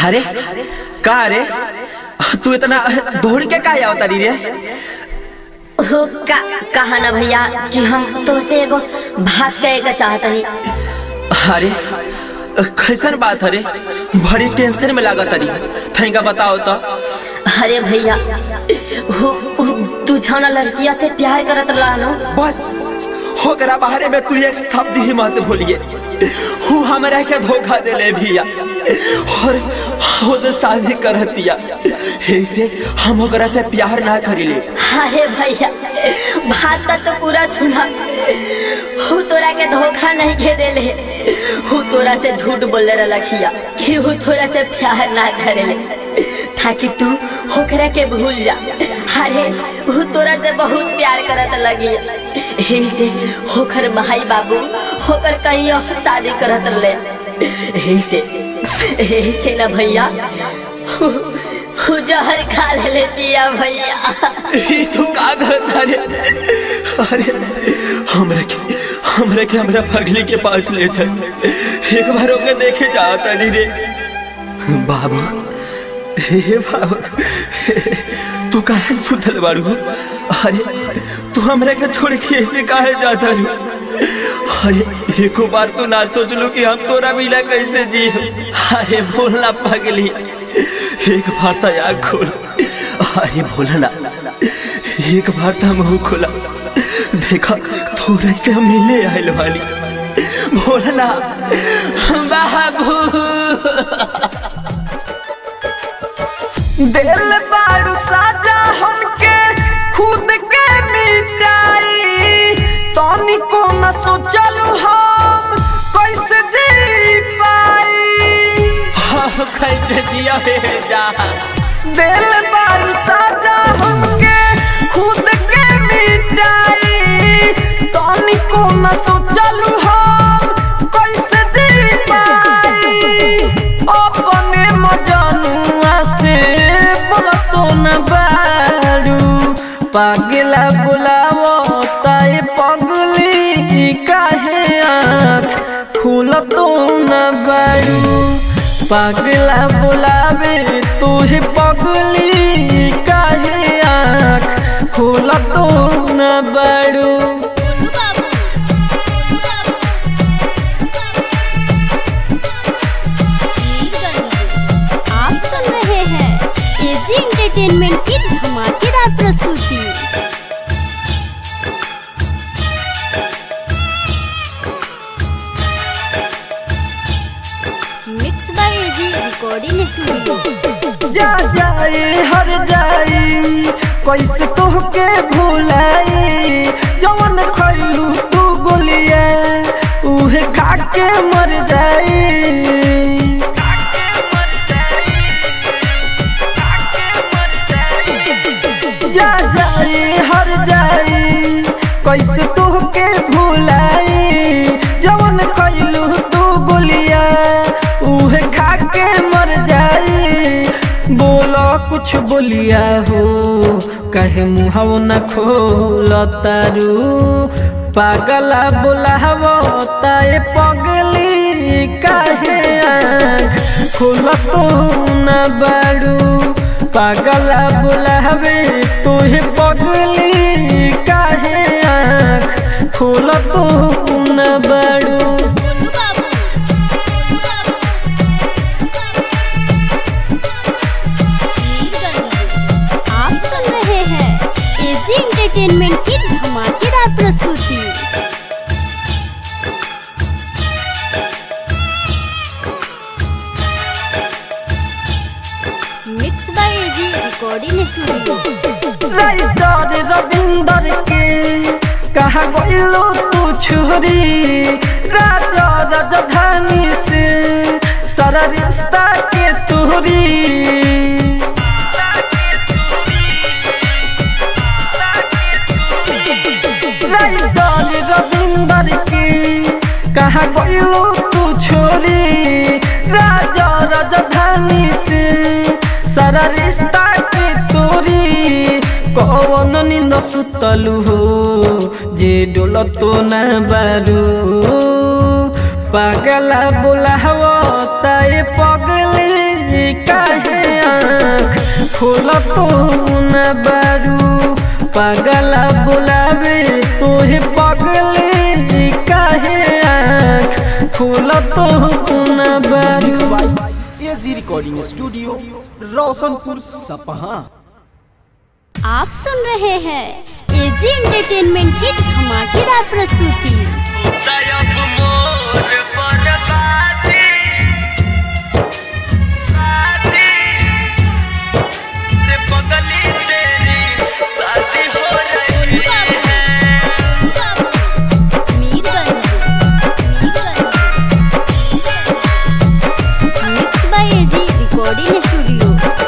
अरे का रे तू इतना दौड़ के का आवता रे हो का कहा ना भैया कि हम तो से एगो बात कहे का चाहतनी अरे कैसन बात अरे बड़ी टेंशन में लागत अरे थैंका बताओ तो अरे भैया हो हो, तू छाना लड़किया से प्यार करत रहनो बस होकरा बाहरे में तू एक शब्द ही मत भूलिए हूँ हमरा के धोखा देले भैया और खुद शादी करतिया ऐसे हम ओकरा से प्यार ना करिले अरे भैया बात तक तो पूरा सुना हु तोरा के धोखा नहीं के देले हु तोरा से झूठ बोले रखिया कि हु तोरा से प्यार ना करेले ताकि तू होकरा के भूल जा अरे हु तोरा से बहुत प्यार करत लगी यही से होकर भाई बाबू होकर कहीं और शादी करत रहे यही से यही से ना भैया हु- हु जहर खा ले पिया भैया ई तू का कहता रे अरे हमरा के हमरा के हमरा पगली के पास ले चल एक बार ओके देखे जाता नहीं रे बाबू हे बाबू तू काहे सुतल बारू अरे तू हमरा के छोड़ के ऐसे काहे जाता रू अरे एको बार तो ना सोच लो कि हम तोरा मिला कैसे जी अरे बोलना पगली एक बार तो आग खोल अरे बोलना एक बार तो मुंह खोला देखा थोड़ा से हम मिले आयल वाली बोलना बाबू दिल बारू साजा हमके खुद के मिटाई तनी को न सोचलू हम कैसे जी पाई हाँ कैसे जिया हे जा दिल बारू साजा हमके खुद के मिटाई तनी को न सोचलू हम कैसे जी पाई अपने मजनुआ से बोला तो न बारू पागला बुलावो ताए पगली काहे आँख खुल तो न बारू पागला बुलावे तुहे पगली काहे आँख खुल तो न बारू आप सुन रहे हैं एजी एंटरटेनमेंट की धमाकेदार प्रस्तुति mix by AG recording studio जा जाए हर जाई कैसे तोहके भुलाई जवन खैलू तू गोलिया उहे खा के मर जाई जा जाए हर जाई कैसे तोहके भुलाई जवन खैलू तू गोलिया उहे खा के मर जाई बोलो कुछ बोलिया हो कहे मुहव न खोल तारू पागला बोलावो ताए पगली काहे आँख खोल तो न बारू पागला बोलावे तोहे पगली काहे आँख खोल तो न बारू आप सुन रहे हैं एजी एंटरटेनमेंट की धमाकेदार प्रस्तुति mix by AG recording studio writer Ravinder के कहा गइलो तू छोरी राजा राजधानी से सारा रिश्ता के तोरी राइटर रविंदर के कहा गइलो तू छोरी राजा राजधानी से सारा रिश्ता के तोरी कौन निंद सुतलू हो जे डोल तो न बारू पागला बोलाव ताए पगले खोला तो न बारू पागला बुलावे तोहे पगले काहे आँख खोला तो न बारू एजी रिकॉर्डिंग स्टूडियो रोशनपुर सपहा आप सुन रहे हैं एजी एंटरटेनमेंट की धमाकेदार प्रस्तुति तयब मोर बर्बादी बादी रे पगली तेरी शादी हो रही है mix by AG recording studio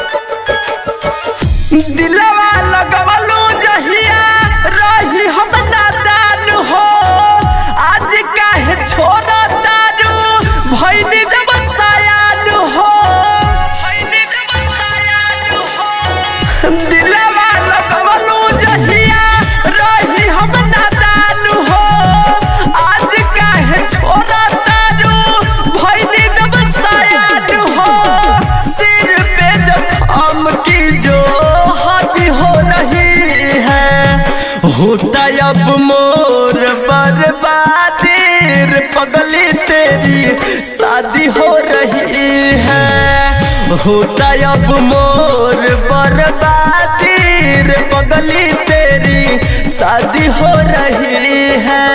दिलवा लगवलू जहिया रही हम नादान हो आज काहे छोड़ा तारू भैनी जब सयान हो भैनी जब सयान हो दिलवा लगवलू जहिया रही हम नादान हो आज काहे छोड़ा तारू भैनी जब सयान हो सिर पे जखम की जो हद हो रही है होता अब मोर बर्बादी रे पगली तेरी शादी हो रही है होता अब मोर बर्बादी रे पगली तेरी शादी हो रही है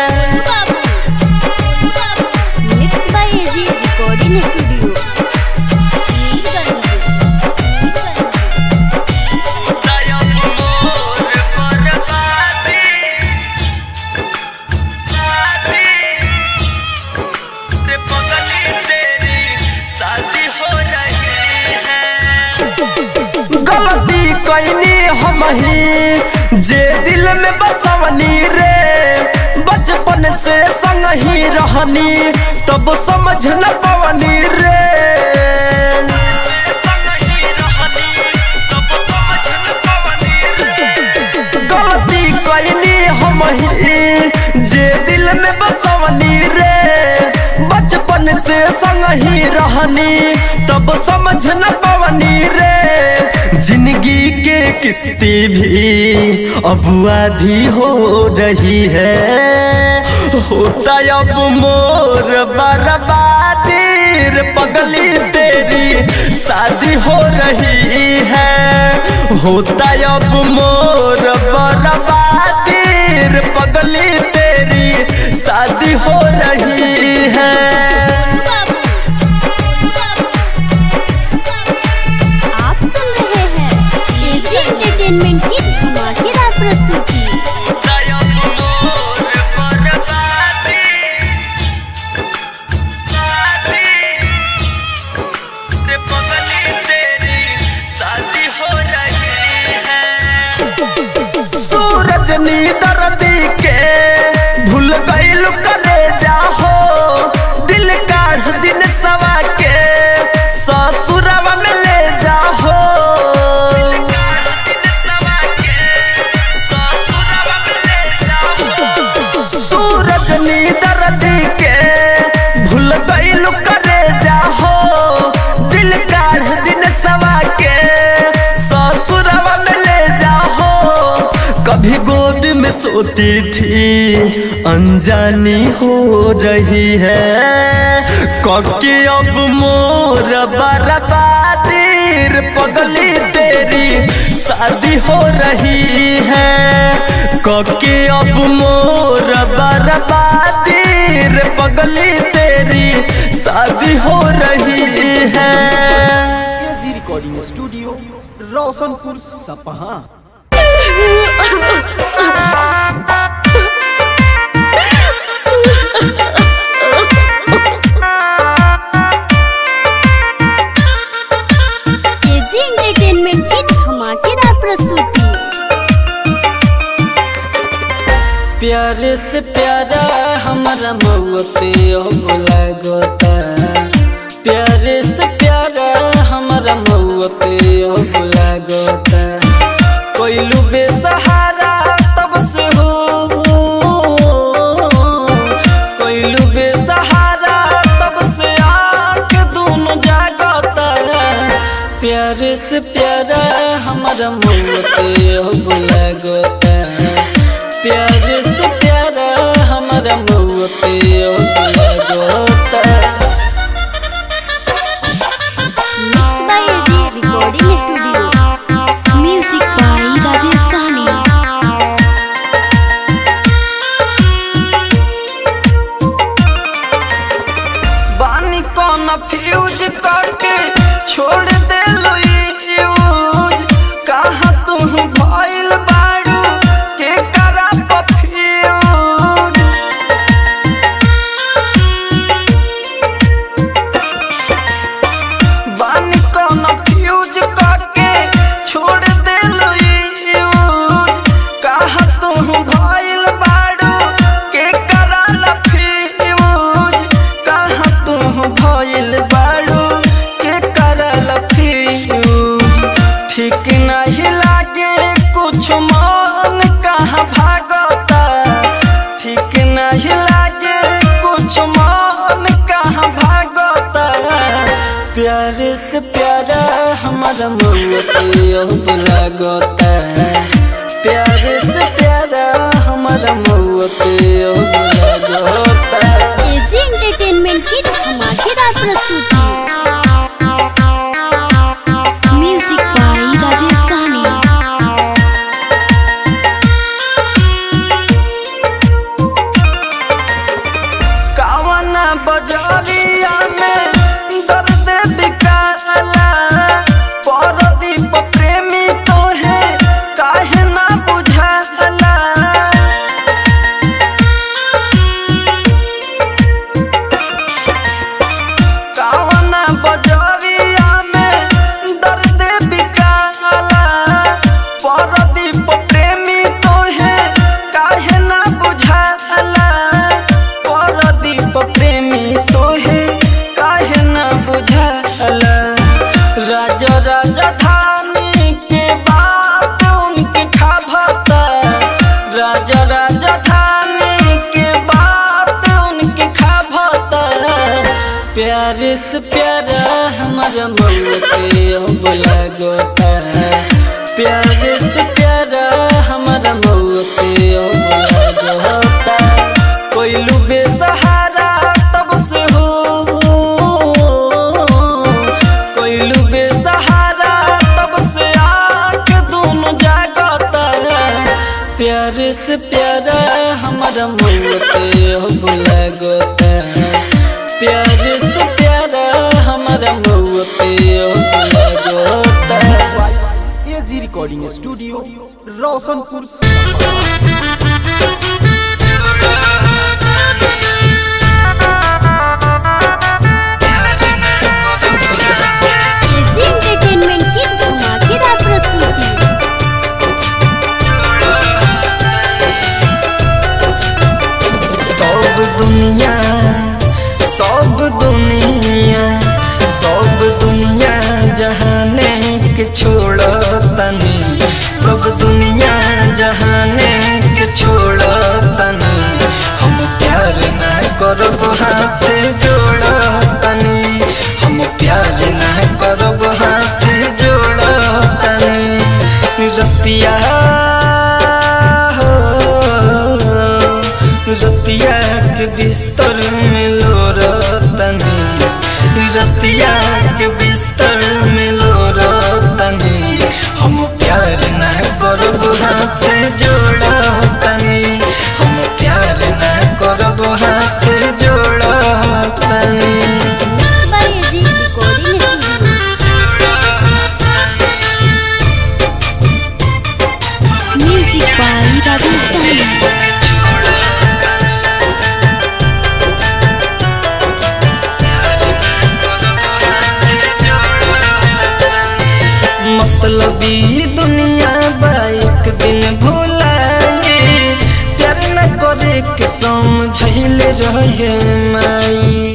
mix by AG recording studio तयब मोर बर्बादी बादी रे पगली तेरी शादी हो रही है गलती कैनी हम ही जे दिल में बसवनी रे बचपन से संग ही रहनी तब समझ न पवनी रे गलती कैनी हम ही जे दिल में बसवनी रे बचपन से संग ही रहनी तब समझ न पवनी रे जिंदगी के किस्ती भी अब आधी हो रही है होता अब मोर बर्बादी रे पगली तेरी शादी हो रही है होता अब मोर बर्बादी रे पगली तेरी शादी हो रही है आप सुन रहे हैं एजी एंटरटेनमेंट की धमाकेदार प्रस्तुति तयब मोर बर्बादी बादी रे पगली तेरी शादी हो रही है सूरज नी दर्दी के भूल गईल करे जाहो दिल काढ़ दिन सवा के ससुरवा में ले जाहो सूरज नी दर्दी के भूल गईल करे जाहो दिल काढ़ दिन सवा के ससुरवा में ले जाहो कभी गोद में सोती थी अनजानी हो रही है कके अब मोर बर्बादी रे पगली तेरी शादी हो रही है कके अब मोर बर्बादी रे पगली तेरी शादी हो रही है AG recording studio Roshanpur Sapaha AG entertainment की धमाकेदार प्रस्तुति प्यारे से प्यारा हमारा मौते लागता प्यारे से प्यारा हमारा मौते लागता कोइलू बेसहारा तब से हो कोइलू बेसहारा तब से आँख दोनों जागता प्यार प्यार से प्यारा हमारा मुझे हो बुला गोता प्यार से प्यारा हमारा मुझे हो बुला गोता mix by AG recording studio music by Rajesh Sahni बानी कौन फ्यूज करके छोड़ दे लो यूज कहाँ तू भइल बाड़ू के करा पफ्यूज बानी कौन फ्यूज करके छोड़ दे लो यूज कहाँ तू भइल बाड़ू के करा फ्यूज कहाँ तू भइल बाड़ू के करा फ्यूज ठीक नहीं लागे कुछ मन कहाँ भागता ठीक नहीं लागे कुछ मन कहाँ भागता प्यार से प्यारा हमारा मुझे लागता प्यार से प्यारा हमारा मुझे लागता एजी एंटरटेनमेंट की धमाकेदार प्रस्तुति म्यूजिक बाय राजेश सहनी कावन बजरिया में दर्द बिकाला परदीप प्रेमी तो है काहे ना बुझाला कावन बजरिया में दर्द बिकाला परदीप प्रेमी तो है काहे ना बुझाला परदीप प्रेमी तो है काहे ना बुझाला राज राजधानी के बात उनके खाभता राज राजधानी के बात उनके खाभता प्यार से प्यारा हमारा मन पे बोला गोता प्यार से प्यारा हमारा मन पे बोला गोता कोइलू बेसहारा तब से हो कोइलू बेसहारा तब से आके दोनों जागता प्यार से प्यारा हमारा मन पे बोला गोता प्यार से प्यारा हमारा मन पे बोला गोता AG recording studio Roshanpur AG entertainment की धमाकेदार प्रस्तुति सब दुनिया सब दुनिया सब दुनिया जहाने के छोड़ तनी सब दुनिया जहाने के छोड़ तनी हम प्यार ना करब हाथ जोड़ तनी हम प्यार ना करब हाथ जोड़ तनी रतिया हो रतिया के बिस्तर में लो तनी रतिया के बिस्तर में लो तनी हम प्यार न करब हाथ जोड़ तनी हम प्यार न करब हाथ जोड़ तनी mix by AG recording studio music by Rajesh Sahni मतलबी दुनिया बा एक दिन भुलाए प्यार न करे के समझैले रहे माई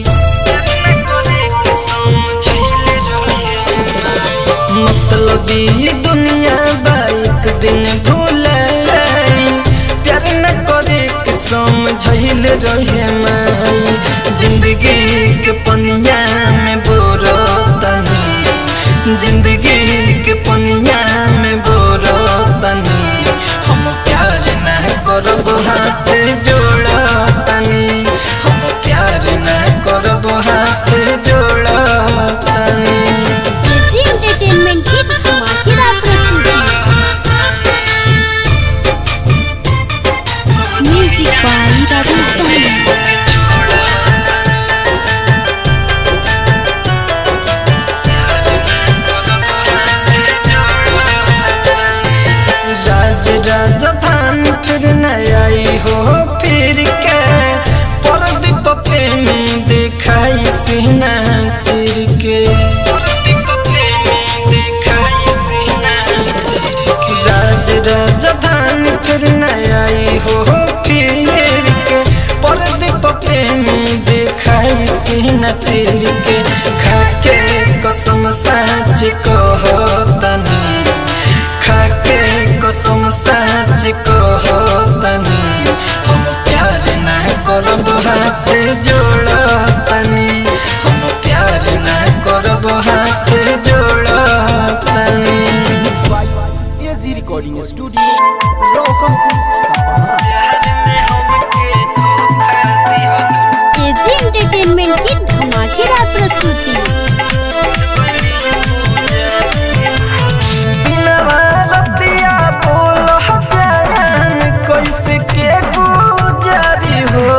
मतलबी दुनिया बा एक दिन भुलाए प्यार न करे के समझैले रहे माई जिंदगी के पनिया में बोरो तनी जिंदगी सीना चिर के राज राजधानी फिर न आई हो फिर के परदीप प्रेमी देखाई सीना चिर के खाके कसम साच कहतनी खाके कसम साच कहतनी हम प्यार ना करब हाथ जोड़तनी हम प्यार ना करब हाथ जोड़तनी AG recording studio Roshanpur Sapaha प्यार में हमके धोखा दिहनु एजी एंटरटेनमेंट की धमाकेदार प्रस्तुति बिनवा रतिया बोल हजान कैसे के गुजारी हो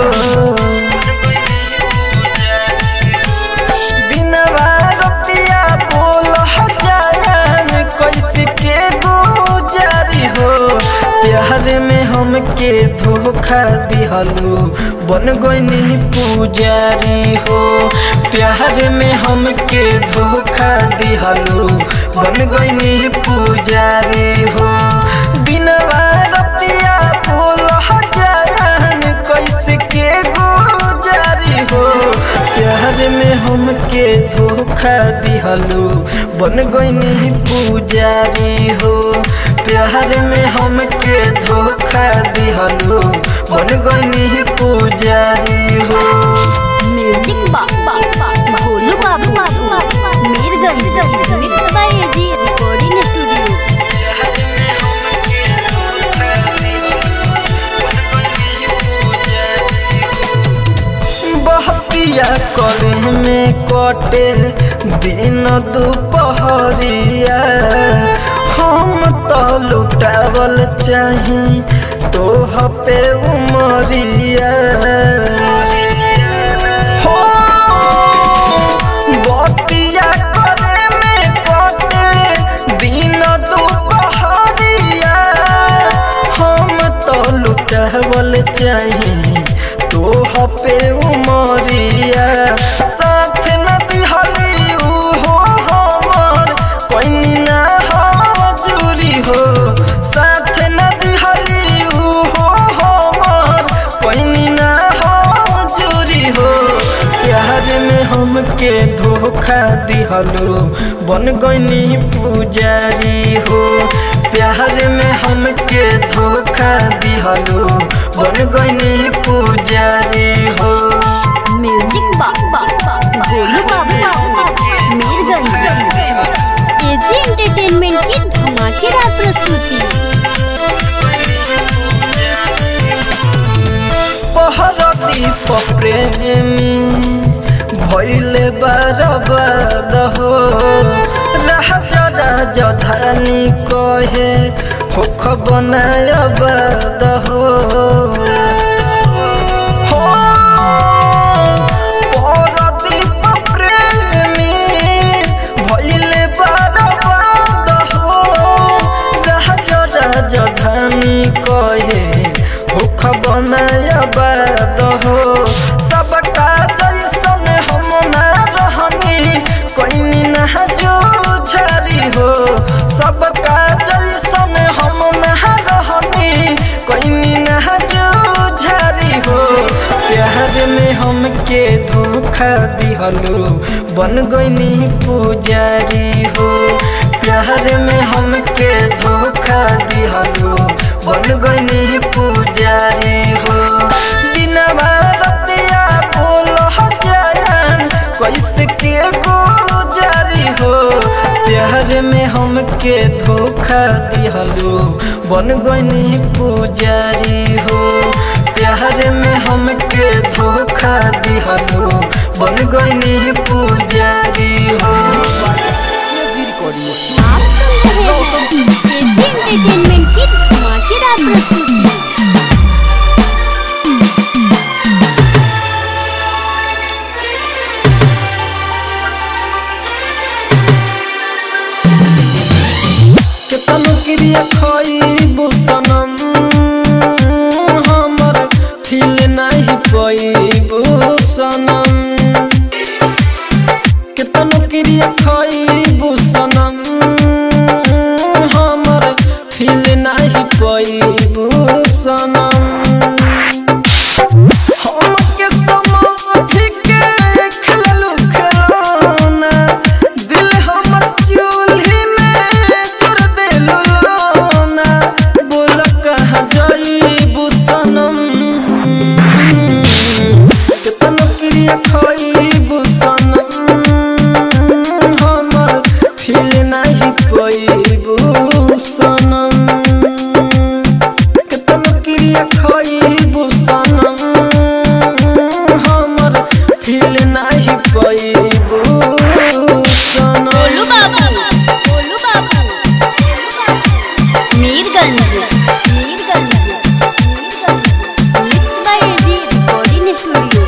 बिनवा रतिया बोल हजान कैसे के गुजारी हो प्यार में हमके धोखा दिहलू बन गईनी पुजारी हो प्यार में हमके धोखा दिहलू बन गईनी पुजारी हो बिनवा रतिया बोल हजान कैसे के गुजारी हो प्यार में हमके धोखा दिहलू बन गईनी पुजारी हो प्यार में हमके धोखा दिहलू बन गईनी पुजारी हो म्यूजिक बा बा बा भोलू बाबू बाबू Mirganj mix by AG recording studio बहतिया करे में कटे दिन दुपहरिया हम तो लुटावल चाही तोह पे उमरिया हो बतिया करे में कटे दिन दुपहरिया हम तो लुटावल चाही तोह पे उमरिया साथ न दिहली हो हमर कोई ना हजूरी हो साथ न दिहली हो हमर कोई ना हजूरी हो प्यार में हमके धोखा दिहलो बन गईनी पुजारी हो प्यार में हमके धोखा दिहलो बन गईनी पुजारी हो म्यूजिक बा बा बा भोलू बाबू मीरगंज एजी एंटरटेनमेंट की धमाकेदार प्रस्तुति पहरती प्रेमी भैले बरबाद हो राजा राजधानी कहे होख बनाय बाद हो हो, परदीप प्रेमी भैले बरबाद हो राजा राजधानी कहे भूख बनाय बाद हो सबका जैसन हम ना रहनी कोई ना जो झरी हो सबका जैसन हम ना रहनी कोई ना जो झरी हो प्यार में हमके धोखा दिहलो बन गईनी पुजारी हो प्यार में हमके धोखा दिहलो बन गईनी पुजारी हो दिनवा रतिया बोल हजान कैसे के गुजारी हो प्यार में हमके धोखा दिहलो बन गईनी पुजारी हो प्यार में हमके धोखा दिहलो बन गईनी पुजारी हो एजी रिकॉर्डिंग आप सुन रहे हैं एजी एंटरटेनमेंट की धमाकेदार प्रस्तुति केतन क्रिया खइबू सनम हमर थिल नाही पइबू सनम खइबू सनम हमर फील नहीं पइबू सनम केतन क्रिया खइबू सनम हमर फील नहीं पइबू सनम गोलू बाबू गोलू बाबू Mirganj Mirganj mix by AG recording studio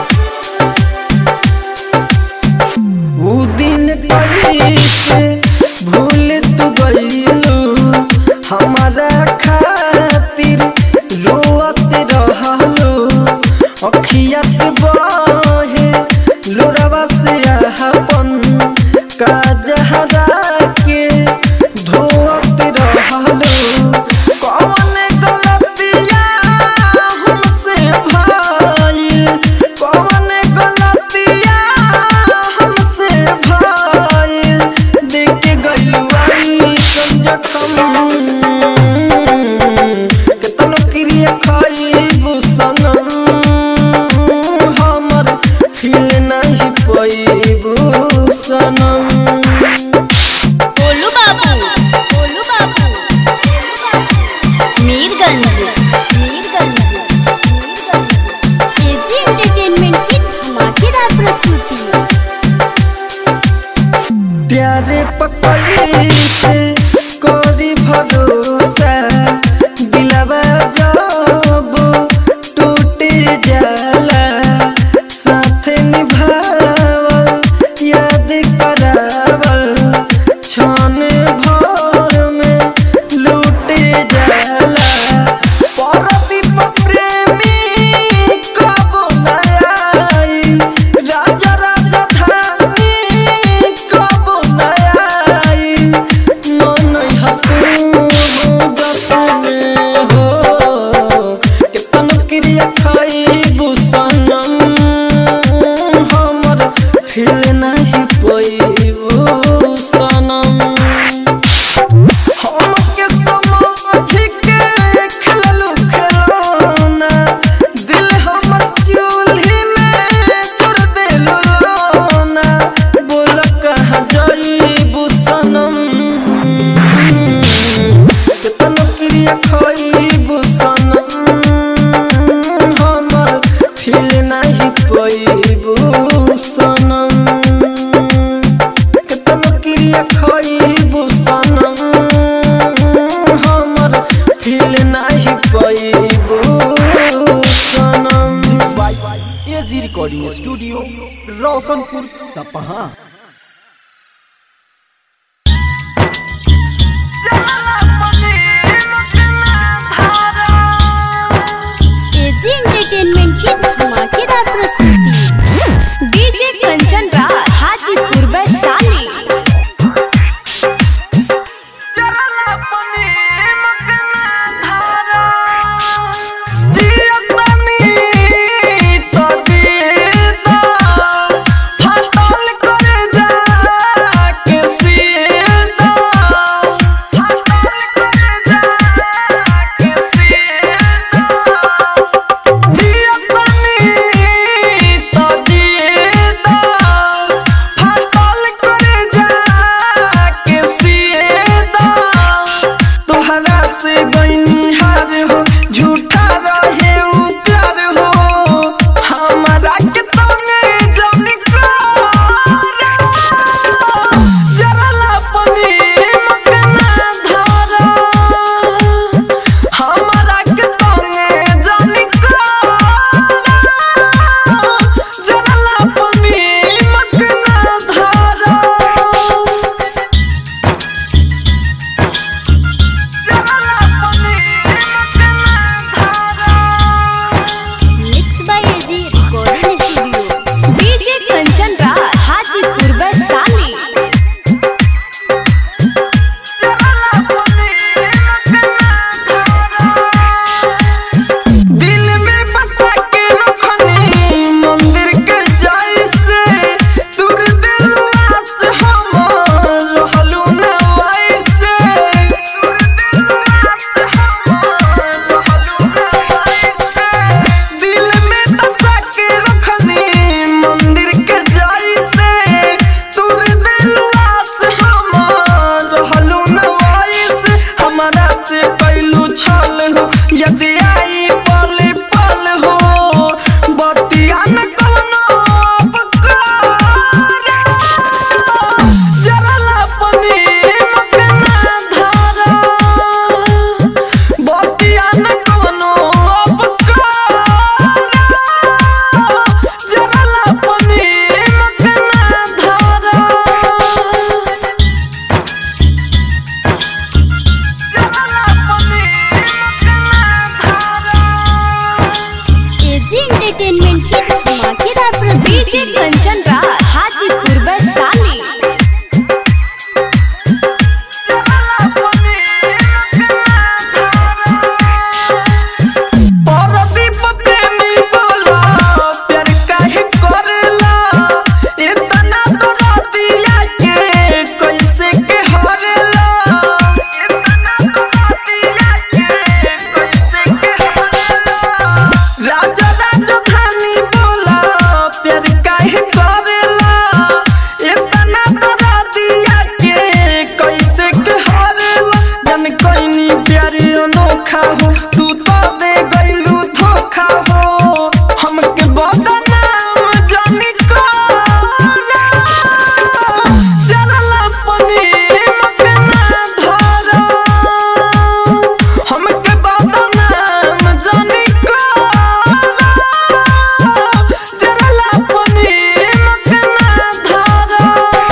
ऊ दिन कैसे भूल तू गईलू हमारा खातिर रोअत रहलू अखिया से बहे लोरवा से अपन काजहरा के धोअत रहलू कौन गलतिया हमसे भइल कौन गलतिया हमसे भइल देख के गइलू आई जखम केतनो क्रिया खइबू सनम हमर फील नहीं पइबू सनम गोलू बाबू गोलू बाबू मीरगंज मीरगंज एजी एंटरटेनमेंट की धमाकेदार प्रस्तुति प्यारे पकड़ी से कोरी भरोसा दिलवा जब टूट जाला साथ निभावल याद करावल क्षण भर में लूट जाला परदीप प्रेमी कब न आई राजा राजा धानी कब न आई मन हतू दसने हो केतन क्रिया खाइबू सनम हमर फील नहीं पइबू सनम हमके समझ के खेललू खेलौना दिल हमर चूल्ही में चुर देलू लौना बोल कहाँ जाइबू सनम केतन क्रिया खइबू सनम हमर फील नहीं पइबू सनम केतन क्रिया खइबू सनम हमर फील नहीं पइबू सनम mix by AG recording studio Roshanpur Sapaha AG entertainment की धमाकेदार प्रस्तुति डीजे कंचन राज हाजीपुर वैशाली जियतनी तो जीता हटल कर जा के सीधा हटल कर जा के सीधा जियतनी करेला इतना तोरा दिया के कैसे के हरेला जन कोइनी प्यारी अनोखा हो तू तो दे गइलू धोखा हो हमके बदनाम जानी कोना जरला पनी मके ना धरो हमके बदनाम जानी कोना जरला पनी मके ना धरो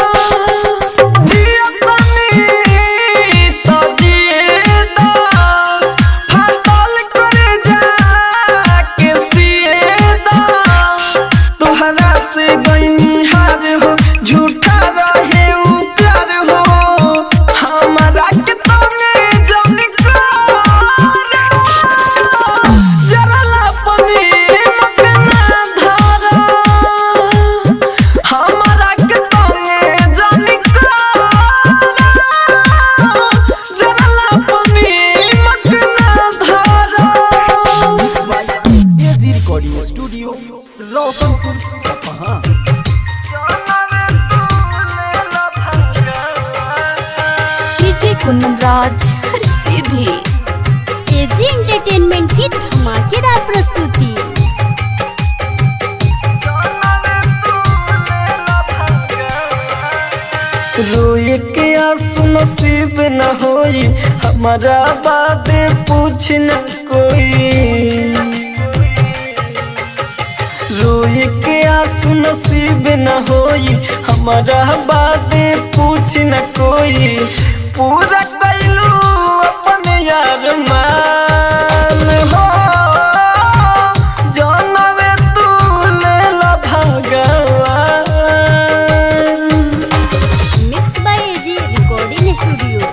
जिया तनी तो जिए दा फाटल करे जा के सिए दा तोहरा से गईनी हार हो झूठा रहे उ प्यार हो हमारा के तने जान करा जरला पनी मके ना धरा हमारा के तने जान करा जरला पनी मके ना धरा एजी रिकॉर्डिंग स्टूडियो रोशनपुर सपहा डीजे कुंदन राज हर सीधी एजी एंटरटेनमेंट की धमाकेदार प्रस्तुति रोए के आंसू नसीब न होई हमारा बात पूछ न कोई रोए के आंसू नसीब न होई हमारा बात पूछ न कोई पूरा कैलू अपन यार मान हो जानवे तू ले ला भगवान mix by AG recording studio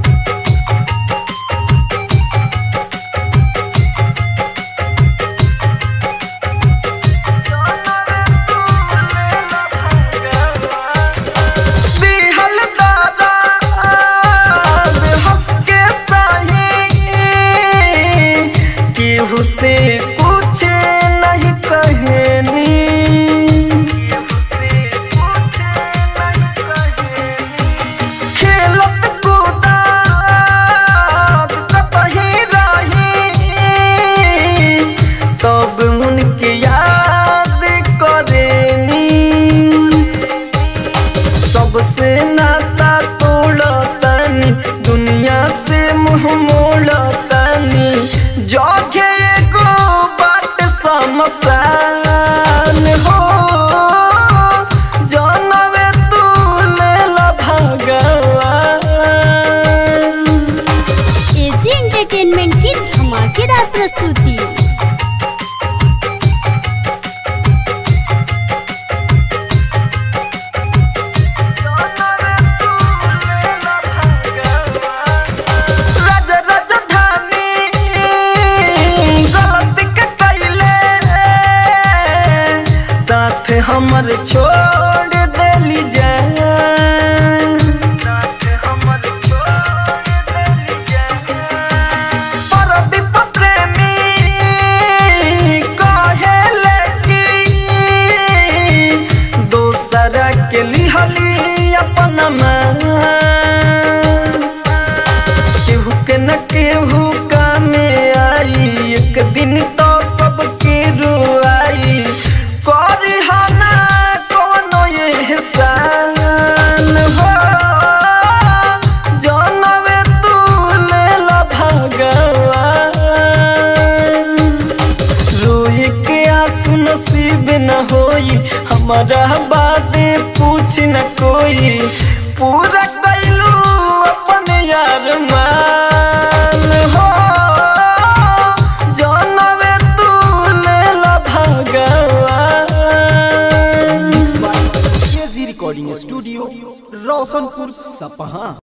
दिहल दादा हंस के सही केहू से कुछ नहीं कहनी खेलत कूदत कतही रही तब उनके याद करेनी सबसे नाता तोड़तानी दुनिया से मुंह मोड़तानी जोखे एगो बात समसान हो जानवे तू ले ला भगवान एजी एंटरटेनमेंट की धमाकेदार प्रस्तुति राज राजधानी गलती के कैले साथ हमर छोड़ देली जान परदीप प्रेमी कहेले कि दोसरा के लिहली अपना मान केहू के न केहू कामे आई एक दिन तो सबके रुआई करी हना कोनो एहसान हो जानवे तू ले ला भगवान रोए के आंसू नसीब न होई हमारा बात पूछ न कोई पूरा कैलू अपन यार मान हो जानवे तू ले ला भगवान एजी रिकॉर्डिंग स्टूडियो रोशनपुर सपहा